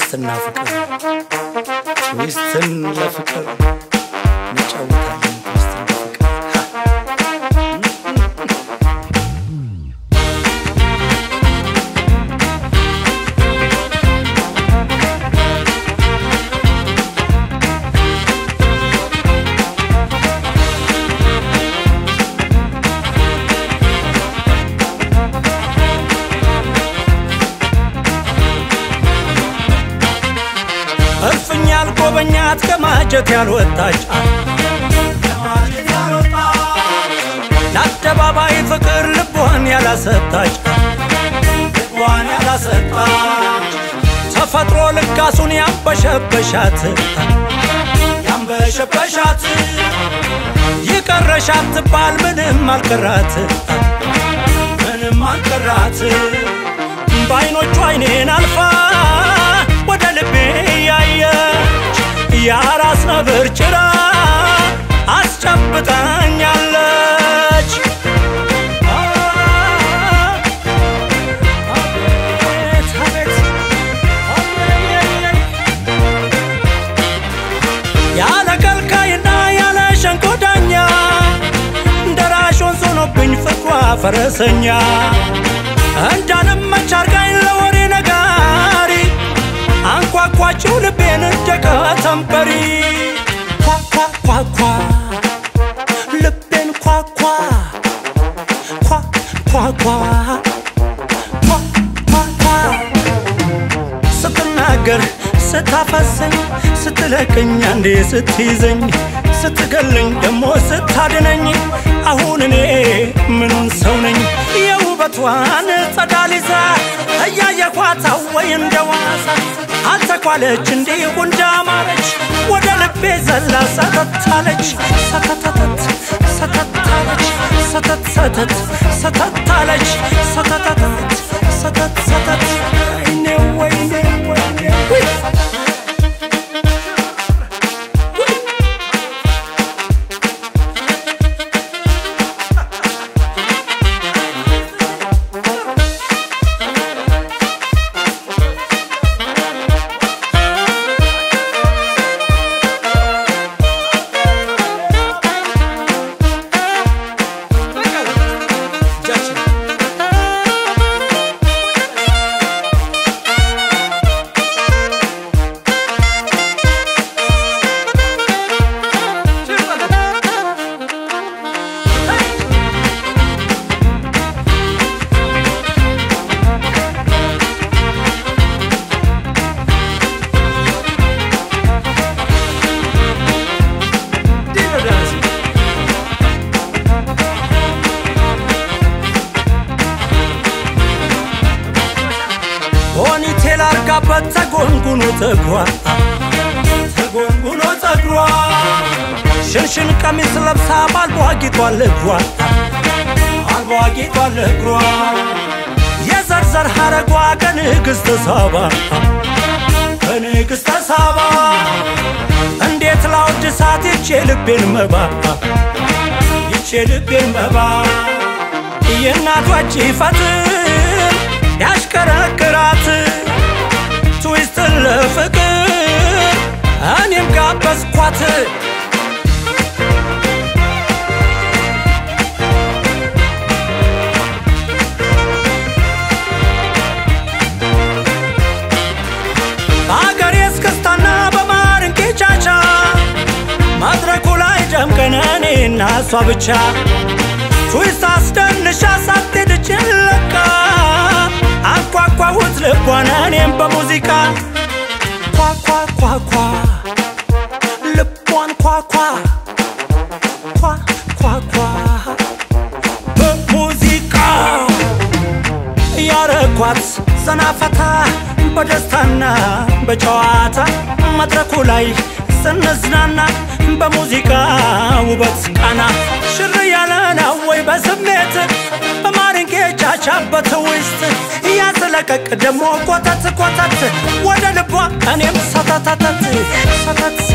ትዊስትና ፍቅር ትዊስትን ለፍቅር እንጫወታለን ትዊስትን ለፍቅር እልፍኝ ያልጎበኛት ከማጀት ያልወጣች ለአደባባይ ፍቅር ልቧን ያላሰጣች ልቧን ያላሰጣች ተፈጥሮ ልጋሱን ያንበሸበሻት ያንበሸበሻት ይቀረሻት ትባል ምንም አልቀራት ምንም አልቀራት በአይኖቹ አይኔን አልፋ ወደ ልቤ ያየች የአራስ ነብር ጭራ አስጨብጣኛለች። አቤት አቤት ያለ ከልካይና ያለ ሸንኮዳኛ ደራሽ ወንዝ ሆኖብኝ ፍቅሯ ፈረሰኛ እንዳልመች አርጋኝ ለወሬ ነጋሪ አንኳኳችው ልቤን እንደ ከተንበሪ ኳኳኳኳ ልቤን ኳኳ ኳኳኳ ኳኳኳ ስትናገር ስታፈሰኝ ስትለቀኝ አንዴ ስትይዘኝ ስትገለኝ ደሞ ስታድነኝ አሁን እኔ ምኑን ሰው ነኝ የውበቷን ጸዳል ይዛ እያየኳት ወይ እንደ ዋሳ አልተኳለች እንዲሁ እንዳማረች ወደ ልቤ ዘላ ሰተታለች ሰተተተት ሰተታለች ሰተት ሰተት ሰተታለች ሰተተተት ሰተት ሰተት ወይኔ ወይኔ ወይኔ ውይ! ፖኒቴል አርጋበት ተጎንጉኖ ፀጉሯ ተጎንጉኖ ፀጉሯ ሽንሽን ቀሚስ ለብሳ ባልቧ ጌጧል እግሯ አልቧ ጌጧል እግሯ የዘርዘር ሐረጓ ከንግሥተ ሳባ ከንግሥተ ሳባ እንዴት ላወድሳት ይቼ ልቤን መባ ይቼ ልቤን መባ የእናቷ ፈትል ያሽከረክራት ትዊስትን ለፍቅር እኔም ጋበዝኳት በአገሬ እስክስታና በማርንቄ ቻቻ መድረኩ ላይ ደምቀን እኔና እሷ ብቻ ትዊስት አስደንሻ ሳትሄድ ጭለቃ አንኳኳሁት ልቧን እኔም በሙዚቃ ኳኳኳኳ ልቧን ኳኳ ኳኳኳ በሙዚቃ ያረኳት ዘናፈታ በደስታና በጨዋታ መድረኩ ላይ ስንዝናና በሙዚቃ ውበት ቃና ሽር ያለ ነው ወይ በስሜት በማሪንጌ ቻቻበት ውስጥ ያስለቀቅ ደሞ ኮተት ኮተት ወደ ልቧ እኔም ሰተተተት ሰተት